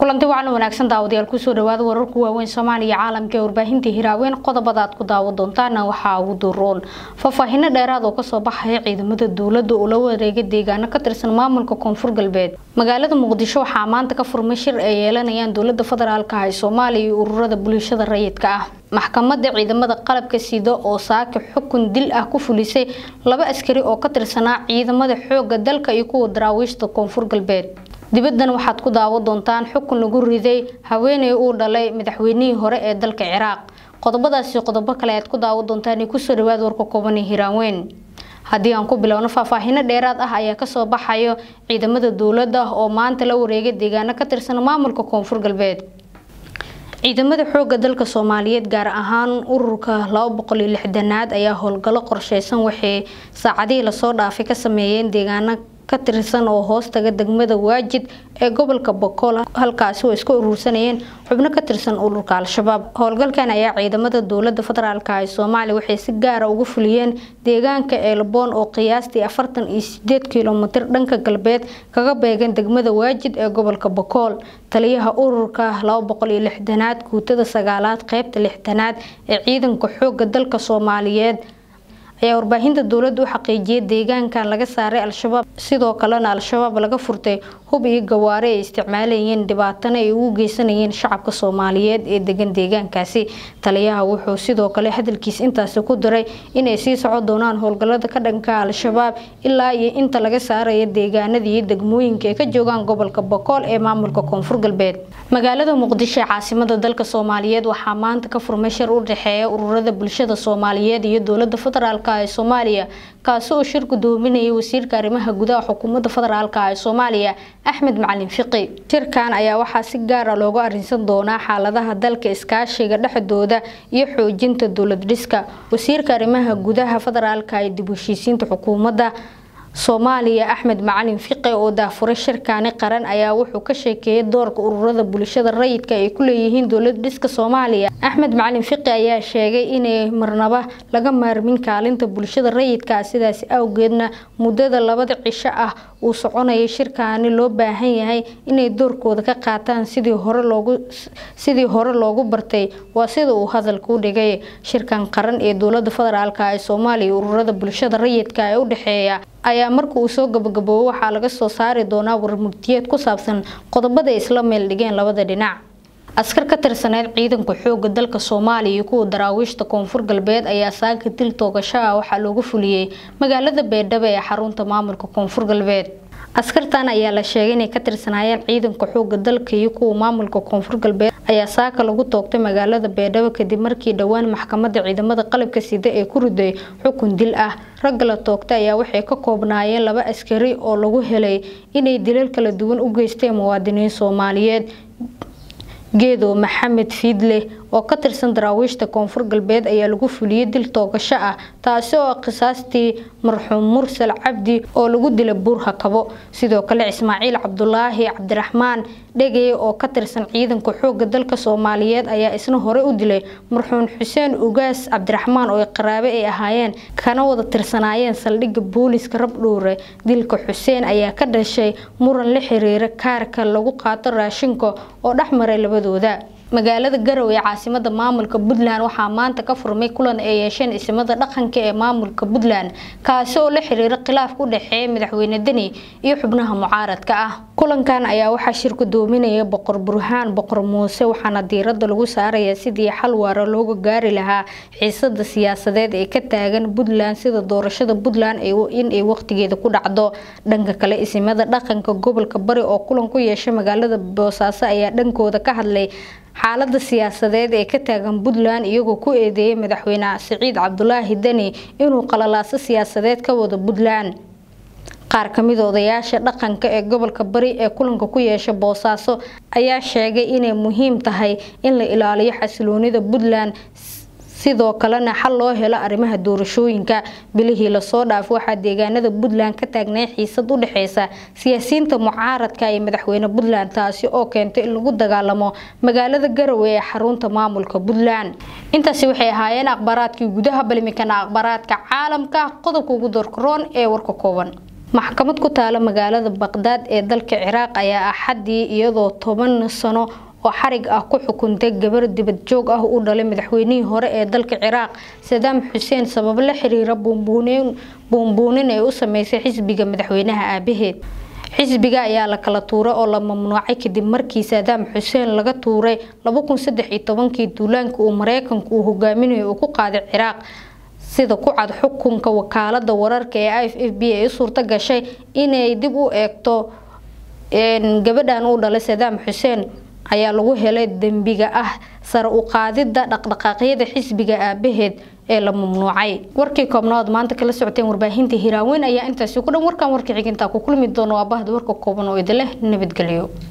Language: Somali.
kulanti wacan wanaagsan daawadayaal kusoo dhawaada wararku waaweyn soomaaliya caalamka ee warbaahinta hiraaweyn qodobada aad ku daawo doontaana waxaa ugu duroon faahfaahino dheeraad oo kasoo baxaya ciidamada dowlada oo la wareega deegaano ka tirsan maamulka koonfur galbeed magaalada muqdisho waxaa maanta ka furmay shir ay yeelanayaan dowlada federaalka ah ee soomaaliya iyo ururada bulshada rayidka ah maxkamada ciidamada qalabka sida oo saaka xukun dil ah ku fulisay laba askari oo ka tirsanaa ciidamada xooga dalka iyo kuwa daraawiishta koonfur galbeed dibaddan waxaad ku daawo doontaan xukun lagu riday haweeney uu dhalay madaxweynihii hore ee dalka ciraaq qodobadaasi qodobo kale aad ku daawo doontaan kusoo dhawaad warka kooban ee hiraanweyn haddii aan ku bilowno faahfaahino dheeraad ah ayaa kasoo baxayo ciidamada dowladda oo maanta la wareegay deegaano ka tirsan maamulka koonfur galbeed ciidamada xooga dalka soomaaliyeed gaar ahaan ururka laba boqol iyo lixdanaad ayaa howlgallo qorsheysan waxay saacadihii lasoo dhaafay ka sameeyeen deegaano ka tirsan oo hoostaga degmada waajid ee gobolka bokool halkaasi oo iska urursanayeen xubno ka tirsan ururka al-shabaab howlgalkan ayaa ciidamada dowlada federaalk ee soomaaliya waxay si gaara ugu fuliyeen deegaanka eelboon oo qiyaastii afartan iyo sideed kilomitir dhanka galbeed kaga beegan degmada waajid ee gobolka bokool taliyaha ururka laba boqol iyo lixdanaad guutada sagaalaad qeybta lixdanaad ee ciidanka xooga dalka soomaaliyeed ayaa warbaahinta dowladda u xaqiijiyay deegaankan laga saaray al-shabaab sidoo kalena al-shabaab laga furtay hub iyo gawaare ay isticmaalayeen dhibaatana ay ugu geysanayeen shacabka soomaaliyeed ee degan deegaankaasi taliyaha wuxuu sidoo kale hadalkiis intaasi ku diray inay sii socon doonaan howlgalada ka dhanka al-shabaab ilaa iyo inta laga saaraya deegaanada iyo degmooyinka ay ka joogaan gobolka bokool ee maamulka koonfur galbeed magaalada muqdisho ee caasimada dalka soomaaliyeed waxaa maanta ka furmay shir u dhexeeya ururada bulshada soomaaliyeed iyo dowlada federaalk ee soomaaliya kaasi oo shir gudoominayay wasiirka arrimaha gudaha xukuumadda federaalk ee soomaaliya axmed macalin fiqi shirkan ayaa waxaa si gaara looga arinsan doonaa xaaladaha dalka iskaashiga dhexdooda iyo xoojinta dowlad dhiska wasiirka arrimaha gudaha federaalk ee dib heshiisiinta xukuumadda soomaaliya axmed macalin fiqe oo daafuray shirkaani qaran ayaa wuxuu ka sheekeeyay doorka ururada bulshada rayidka ay ku leeyihiin dowlad dhiska soomaaliya axmed macalin fiqi ayaa sheegay inay marnaba laga maarmin kaalinta bulshada rayidka sidaasi awgeedna muddada labada cisho ah uu soconaya shirkaani loo baahan yahay inay doorkooda ka qaataan sidii hore loogu sidii hore loogu bartay waa sida uu hadalka u dhigay shirkan qaran ee dowlada federaalk ee soomaaliya ururada bulshada rayidka ee u dhexeeya ayaa marka uu soo gabagaboobo waxaa laga soo saari doonaa warmugdiyeed ku saabsan qodobada ay isla meel dhigeen labada dhinac askar ka tirsaneyd ciidanka xooga dalka soomaaliya iyo kuwa daraawiishta koonfur galbeed ayaa saaka dil toogasho ah waxaa loogu fuliyey magaalada beedhabo ee xarunta maamulka koonfur galbeed askartan ayaa la sheegay inay ka tirsanaayeen ciidanka xooga dalka iyo kuwa maamulka koonfur galbeed ayaa saaka lagu toogtay magaalada beedhabo kadib markii dhowaan maxkamada ciidamada qalabka sida ee ku riday xukun dil ah ragga la toogtay ayaa waxay ka koobnaayeen laba askari oo lagu helay inay dilal kala duwan u geysteen muwaadiniin soomaaliyeed geedo maxamed fiidle oo ka tirsan daraawiishta koonfur galbeed ayaa lagu fuliyey dil toogasho ah taasi oo qisaastii marxuum mursal cabdi oo lagu dilay buur hakabo sidoo kale ismaaciil cabdulaahi cabdiraxmaan dhegey oo ka tirsan ciidanka xooga dalka soomaaliyeed ayaa isna hore u dilay marxuum xuseen ugaas cabdiraxmaan oo qaraabe ay ahaayeen kana wada tirsanaayeen saldhigga booliska rabdhowre dilka xuseen ayaa ka dhashay muran la xiriira kaarka lagu qaato raashinka oo dhexmaray labadooda magaalada garow ee caasimada maamulka puntland waxaa maanta ka furmay kulan ay yeesheen isimada dhaqanka ee maamulka puntland kaasi oo la xiriira khilaaf u dhexeeya madaxweyne deni iyo xubnaha mucaaradka ah kulankan ayaa waxaa shir gudoominaya boqor burhaan boqor muuse waxaana diirada lagu saaraya sidii xal waara looga gaari lahaa xiisada siyaasadeed ee ka taagan puntland sida doorashada puntland inay waqtigeeda ku dhacdo dhanka kale isimada dhaqanka gobolka bari oo kulan ku yeeshay magaalada boosaaso ayaa dhankooda ka hadlay xaalada siyaasadeed ee ka taagan puntland iyagoo ku eedeeyay madaxweyne siciid cabdulaahi deni inuu qalalaaso siyaasadeed ka wado puntland qaar kamid odayaasha dhaqanka ee gobolka bari ee kulanka ku yeesha boosaaso ayaa sheegay inay muhiim tahay in la ilaaliyo xasiloonida puntland sidoo kalena xal loo helo arrimaha doorashooyinka bilihii lasoo dhaafo waxaa deegaanada puntland ka taagnay xiisad u dhexeysa siyaasiyiinta mucaaradka iyo madaxweyne puntland taasi oo keentay in lagu dagaalamo magaalada garowe ee xarunta maamulka puntland intaasi waxay ahaayeen akhbaaraadkii gudaha balimikana akhbaaraadka caalamka qodobka ugu doorkaroon ee warka kooban maxkamad ku taala magaalada baqdaad ee dalka ciraaq ayaa axadii iyadoo toban sano oo xarig ah ku xukuntay gabar dibad joog ah u dhalay madaxweynihii hore ee dalka ciraaq sadaam xuseen sabab la xiriira buunbuunin ay u sameysay xisbiga madaxweynaha aabaheed xisbiga ayaa la kala tuuray oo la mamnuucay kadib markii saadaam xuseen laga tuuray kii duulaanka uu mareykanku uu hogaaminayo uu ku qaaday ciraaq sida ku cad xukunka wakaalada wararka ee f f b ay u suurto gashay inay dib u eegto gabadhan uu dhalay sadaam xuseen ayaa lagu helay dembiga ah sare u qaadida dhaqdhaqaaqyada xisbiga aabaheed ee la mamnuucay warkii koobnaad maanta kala socoteen warbaahinta hiraaweyn ayaa intaasi ku dhan warkan warka xigintaa ku kulmi doono waa bahda warka kooban oo idin leh nabadgelyo